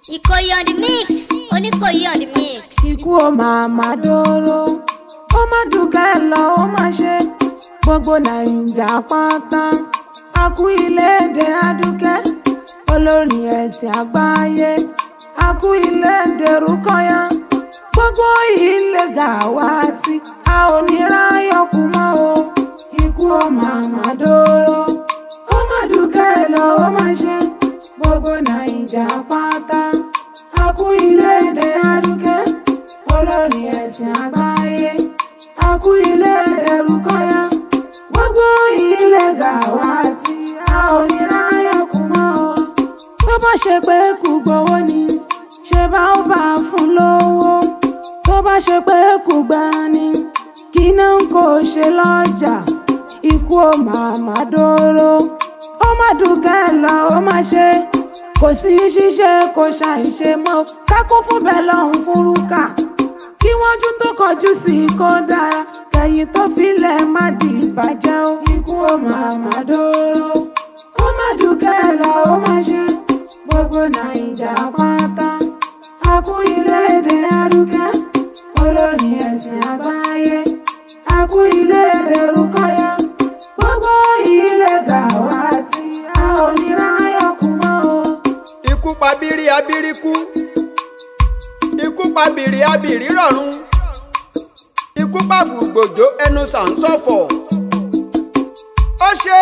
Ìkòyí on the mix. Oníkòyí on the mix. ikú ó máa máa dóró ó má dùkẹ́ lọ ó má ṣe gbogbo nàìjà pátá a kú iléèdè adúkẹ́ olórin ẹ̀sìn àgbáyé a kú iléèdè rúkọ́yà gbogbo ilé gàwátì a ò ní ráyọ̀ kú mọ́ o ikú ó máa máa dóró ó má dùkẹ́ lọ ó má ṣe gbogbo nàìjà pátá a kú iléèdè adúkẹ́ olórin ẹ̀sìn àgbáyé a kú ilé ẹrù kọ́yà gbogbo ilé gàwátì a ò ní ráyọ̀ kú mọ́ o tó bá ṣe pé kú gbowó ni ṣe bá ó bá a fún lówó tó bá ṣe pé kú gbà ni kí náà kò ṣe lọ́jà ikú ò máa má dóró ó má dùkẹ́ lọ ó má ṣe kò sí ṣíṣe kò ṣàìṣe mọ́ kákó fún bẹ́ẹ̀ lọ́hùn fúrúkà kí wọ́n jú tó kọjú sí i kó dára kẹ̀yìn tó filẹ̀ má di ìbàjẹ́ o ikú ó máa má dóró ó má dùkẹ́ lọ ó má ṣe gbogbo nàìjà pátá a kú ilé èdè adúkẹ́ olórin ẹ̀sìn àgbáyé a kú ilé èdè rúkọ́yà gbogbo ilé gàwátì a ò ní ráyọ̀ kú mọ́ o. ikú pa bírí abírí kú ikú pa bìrì abìrì rọ̀run ikú pa fùgbòjò ẹnu sàǹsọ̀fọ̀ ó ṣe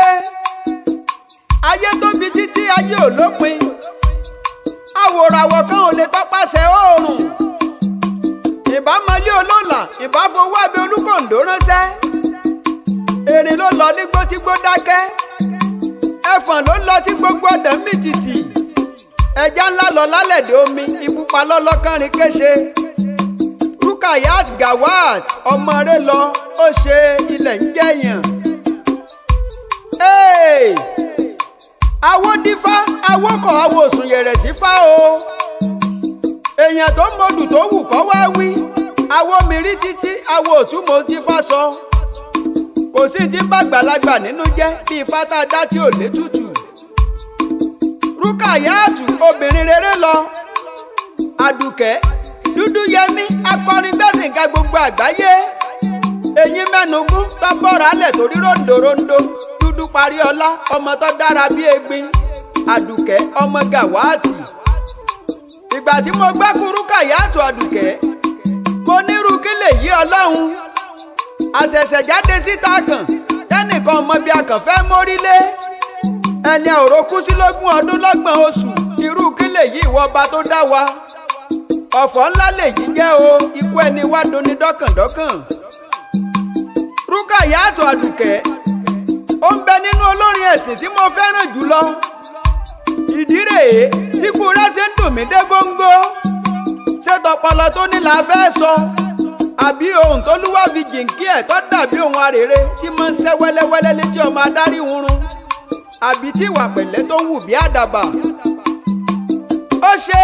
ayé tóbi títí ayé ò lópin àwòràwọ̀ kan ò lè tọpasẹ̀ oòrùn ìbámọlé olóòlà ìbáfowó abẹ olúkòǹdó ránṣẹ́ erin ló lọ nígbó tí gbó dákẹ́ ẹfọ̀n ló lọ tí gbogbo ọ̀dàn mì tìtì ẹja ńlá lọ lálẹ́dẹ̀ omi ibùpa lọ́lọ́kànrin kéṣe rukayat gawat ọmọ rẹ lọ ó ṣe ilẹ̀ ń jẹ̀yàn. awódífá awókọ̀ awòsùn yẹ̀rẹ̀ sí fá o èèyàn tó mọdù tó wù kọ́ wá wí awo mìírí títí awo òtúmọ̀ ti fá sọ kò sí ti bá gbàlagbà nínú jẹ́ bíi fátá dá tí ò létùtù rúkàyáàtù obìnrin rere lọ àdùkẹ́ dúdú yẹmí akọrin gbẹ̀sìnká gbogbo àgbáyé eyín mẹ́nugún tọ́bọ̀rọ̀ alẹ̀ torí ròǹdòròǹdò dúdú parí ọlá ọmọ tó dára bí egbin àdùkẹ́ ọmọ gàwáàtì ìgbà tí mo gbẹ́ kú rúkàyáàtù àdùkẹ́ mo nírú kí lè yí ọlọ́run àṣẹ̀ṣẹ̀ jáde síta kàn tẹ́nìkan ọmọ bíi akànfẹ́ mórílé ẹni àwòrò kú sí lógún ọdún lọ́gbọ̀n oṣù irú kí lèyí ìwọba tó dá wa ọ̀fọ̀ ńlá lèyí jẹ́ o ikú ẹni wá doni dọ́kàndọ́kàn rúkàyàtọ̀ àdùkẹ́ ó ń bẹ nínú olórin ẹ̀sìn tí mo fẹ́ràn jùlọ ìdí rèé tí kú rẹ̀ ṣe ń dùn mí dé góńgó ṣé tọpọlọ tó ní la fẹ́ sọ àbí ohun tó lúwà fi jìnkí ẹ̀ tó dàbí ohun arèrè tí mo ń ṣẹ́ wẹ́lẹ́wẹ́lẹ́ létí ọmọ adarí hurun àbí tí ìwà pẹ̀lẹ́ tó ń wù bí àdàbà. ó ṣe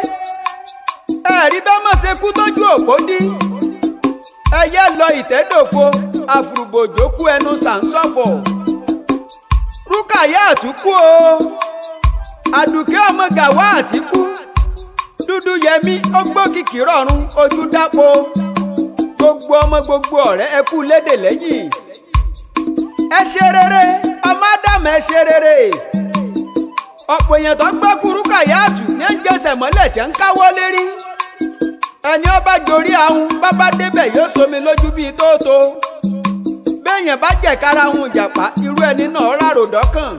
ẹ̀rí bẹ́ẹ̀ mọ̀ ṣe kú tójú òpó dí. ẹyẹ lọ ìtẹ́dòfo àfùrùbòjò kú ẹnu sàǹsọ̀fọ̀. rúkàyà àtúkú o àdùkẹ́ ọmọ gàwá àtìkú dúdú yẹmí ó gbókìkí rọ̀run ojú dápo gbogbo ọmọ gbogbo ọ̀rẹ́ ẹ kú lédè lẹ́yìn ẹ ṣe rere ọmọ ádámù ẹ ṣe rere ọ̀pọ̀ èèyàn tó gbọ́ kúrú kàyáàtù ní ń jẹsẹ̀ mọ́lẹ̀ tí ń káwọ́ lérí ẹni ọba jorí ahun bábá débẹ̀ yóò somi lójú bíi tóótó béèyàn bá jẹ̀kára ahun ìjàpá irú ẹni náà rárò dọ́kàn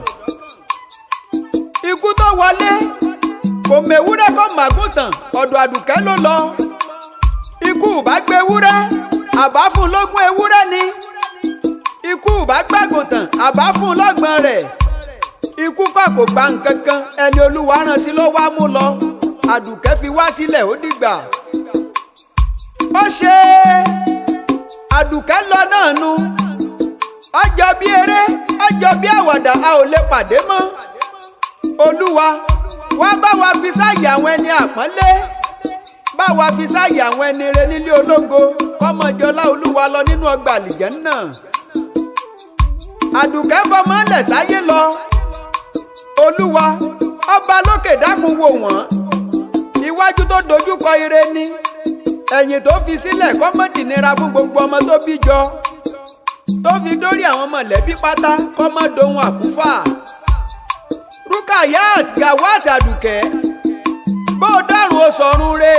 ikú tó wọlé kò mewúrẹ́ kó màgùntàn ọ̀dọ̀ àdùkẹ́ ló lọ ikú bá gbé ewúrẹ́ àbá fún lógún ewúrẹ́ ni ikú bá gbàgùn tán àbá fún lọ́gbọ̀n rẹ̀ ikú kọ́ kò gba nǹkan kan ẹni olúwa rán sí ló wá mú lọ àdùkẹ́ fi wá sílẹ̀ ó dìgbà. ó ṣe àdùkẹ́ lọ náà nu ọjọ́ bí eré ọjọ́ bí àwàdà a ò lè pàdé mọ́ olúwa wá bá wa fi sáàyè àwọn ẹni àpọ́nlé bá wa fi sáàyè àwọn ẹni rẹ nílé ológo kọ́mọjọlá olúwa lọ nínú ọgbà àlìjẹ́ náà àdùkẹ́ fọmọ lẹ̀ sáyé lọ olúwa ọba lókè dákun wò wọ́n iwájú tó dojúkọ ire ni ẹ̀yìn tó fi sílẹ̀ kọ́mọ́dì nira fún gbogbo ọmọ tó bí jọ tó fi dórí àwọn mọ̀lẹ́bí pátá kọ́mọ́dohun àkúfà Rukayat Gawat Àdùkẹ́ bó o dárùn o sọ̀run re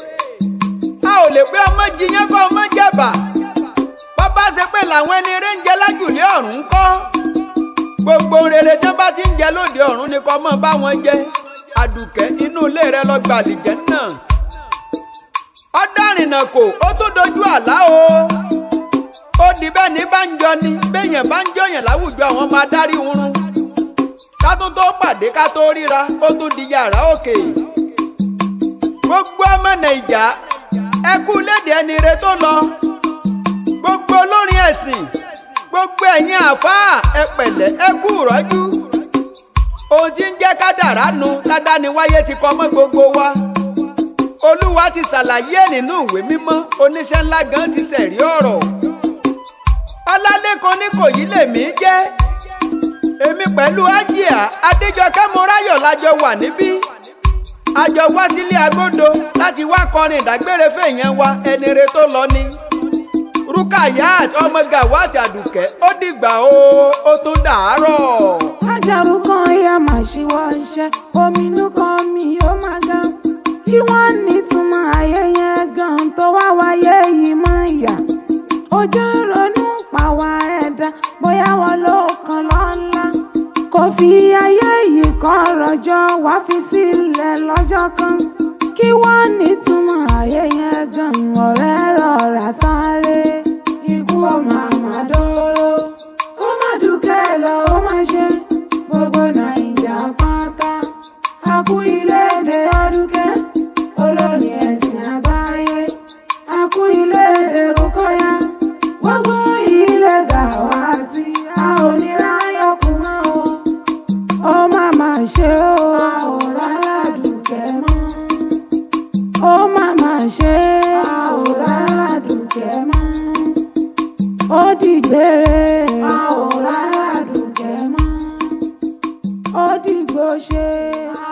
a ò lè pé ọmọ jiyàn kọ́ ọmọ jẹ̀bà bàbá ṣe pé làwọn ẹni eré ń jẹ lájùlé ọ̀run ń kọ́ gbogbo rere tí wọ́n bá ti ń jẹ lóde ọ̀run ni kọ́ mọ́ bá wọn jẹ Àdùkẹ́ inú ilé rẹ lọ gbàlejò náà ọ̀dàrìnà kò ó tún dojú àlá o ó di bẹ́ẹ̀ ní bá ń jọ ni béèyàn bá ń jọyàn láwùjọ àwọn ọmọ adarí oorun ká tún tó pàdé ká tó ríra ó tún di yàrá òkè gbogbo ọmọ nàìjà ẹ kú léde ẹni re tó lọ gbogbo olórin ẹ̀sìn gbogbo ẹ̀yin àfáà ẹ pẹ̀lẹ́ ẹ kú rọ́jú ohun tí ń jẹ́ kádàrá nu ládániwáyé ti kọ́ mọ́ gbogbo wa olúwa ti ṣàlàyé ẹ̀ nínú ìwé mímọ́ oníṣẹ́ ńlá gan ti ṣẹ̀rí ọ̀rọ̀ ọlálẹ́kan ní kò yí lèmi jẹ́ èmi pẹ̀lú ájíà adéjọkẹ́ mọ́ráyọ̀ lájọ wà níbí a jọ wá sílé agodo láti wá kọrin ìdágbére fèèyàn wa ẹni re tó lọ ni Rukayat ọmọ Gawat Àdùkẹ́ ó dìgbà o ó tún dàárọ̀. ajaru kan ya máa ṣíwọ́ iṣẹ́ ominú kan mi ó máa ga kí wọ́n nítumọ̀ ayẹyẹ gan tó wá wáyé yìí máa yà ojú ń ronú pàwọ́ ẹ̀dá bóyá wọn ló kàn lọ́la kò fi ayé yìí kan rọjọ́ wá fi sílẹ̀ lọ́jọ́ kan kí wọ́n nítumọ̀ ayẹyẹ gan ọ̀rẹ́ rọra sáré ikú ọmọ àmàdóró ó má dúkẹ́ lọ ó má ṣe gbogbo nàìjà pátá a kú iléèdè ọdúnkẹ́ olórí ẹ̀sìn àgbáyé a kú iléèdè Rúkọ́yà gbogbo ilé Gàwátì a ò ní ráyọ̀kùn mọ́ o ó má má ṣe o a ò lálàdùkẹ́ mọ́ ó má má ṣe a ò lálàdùkẹ́ mọ́ ó dìgbére a ò lálàdùkẹ́ mọ́ ó dìgbò ṣe a